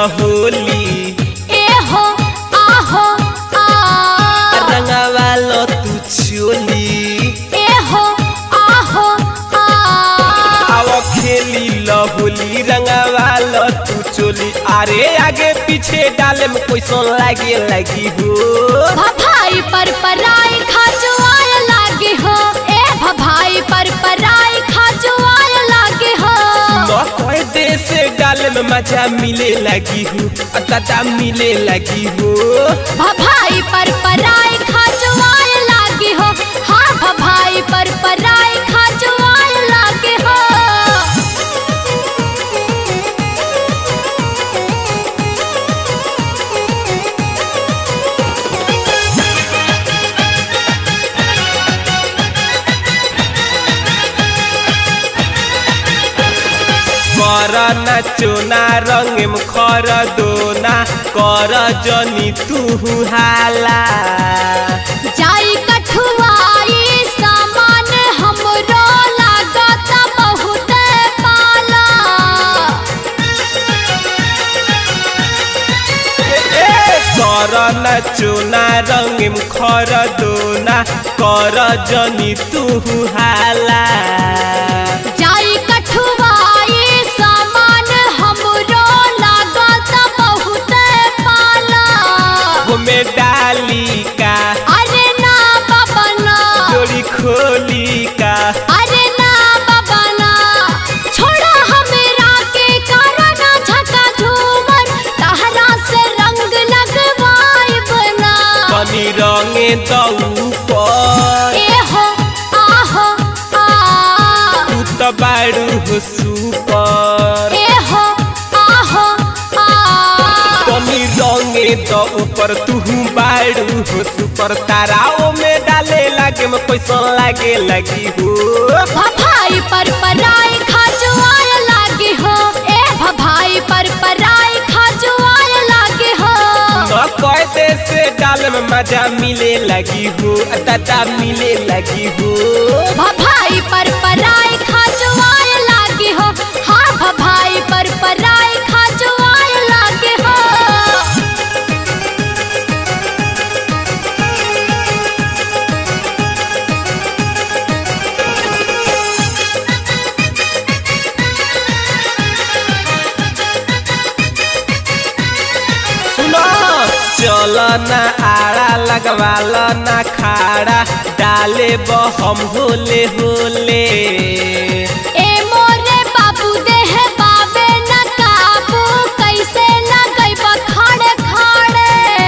होली ए हो आहो आ रंगवा लो तू चोली ए हो आहो आ आव खेली लो होली रंगवा लो तू चोली अरे आगे पीछे डाले में कैसन लागे लगी हो भभाई पर पराई खाजुआय लागे हो ए भभाई पर पराई खाजुआय लागे हो न कोई देश डाले में मजा मिले लगी हो दादा मिले लगी हो भभाई पर पराई खाजुआय लागे हो हाँ भभाई पर पराई खाजुआय लागे हो कर नचोना रंग में खर दोना कर जनी तू हाला जाई कठुआई सामान हमरो लागत बहुत पाला कर नचोना रंग में खर दोना कर जनी तू हाला जाई कठुआई सामान हमरो लागत बहुत पाला में डाली का अरे ना बाबा ना डोरी खोली का अरे ना बाबा ना छोड़ा हमरा के कारण झका झूमर तहरा से रंग लगवाई बना कनी रंगे दऊ पर ए हो आहो आ तू तो बारू हो सुपर ए हो आहो आ कनी रंगे द ऊपर तू बारू हो सुपर ताराओ में डाले लागे में कैसन लागे लगी हो भभाई पर पराई खाजुआय लागे हो ए भभाई पर पराई खाजुआय लागे हो न कहते से डाल में मजा मिले लगी हो दादा मिले लगी हो भभाई पर पराई खाजुआय लागे हो हाँ भभाई पर पराई खाजुआय लागे हो सुनो चल ना आड़ा लगवाल ना खाड़ा डाले बहम होले होले ए मोरे बाबू देह बाबे न काबू कैसे न गई खाड़े खाड़े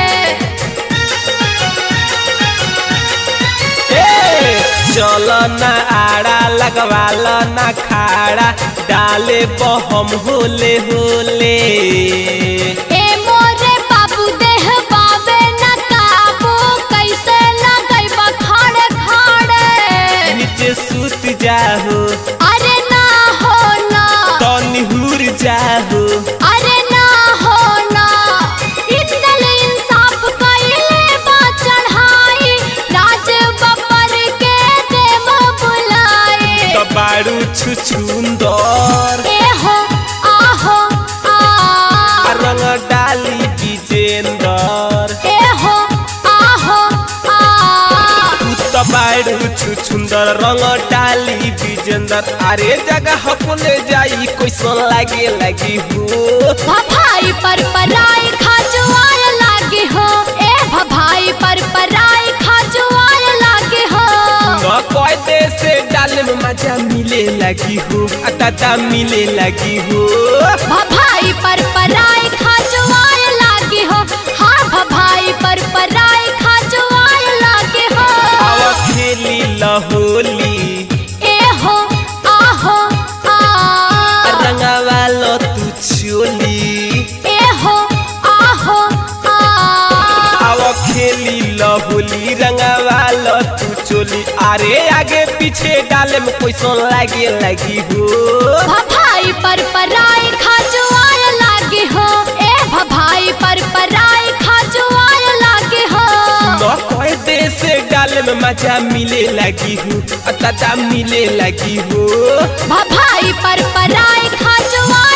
ए, चल ना आड़ा लगवाल ना खाड़ा डाले बहम होले होले ए मोरे बाबू देह बाबे न काबू कैसे न गई खाड़े खाड़े नीचे सुत जाहो अरे ना हो ना तो निहुर जाहो अरे ना हो ना इतल इंसाफ कइले बा चढ़ाई राज बब्बर के देव बुलाए तो बारू छुछुंदर ए हो आहो आ रंग डाली विजेंदर ए हो आहो आ तू तो बारू छुछुंदर रंग डाली विजेंदर अरे जगह अपने जाई कैसन लागे लगी हो भभाई पर पराई खाजुआय लागे हो ए भभाई पर पराई खाजुआय लागे हो न कहते से डाले में मजा मिले लगी हो दादा मिले लगी हो भभाई पर पराई खाजुआय लागे हो हाँ भभाई पर पराई खाजुआय लागे हो आवा खेली लहोली ए हो आहो आ रंगवा लो तू चोली ए हो आहो आ आवा खेली लहोली रंगवा लो तू चोली अरे आगे पीछे डाले में कैसन लागे लगी हो भभाई पर पराई खाजुआय लागे हो ए भभाई पर पराई खाजुआय लागे हो न कहते से डाले में मजा मिले लगी हो दादा मिले लगी हो भभाई पर पराई खाजुआय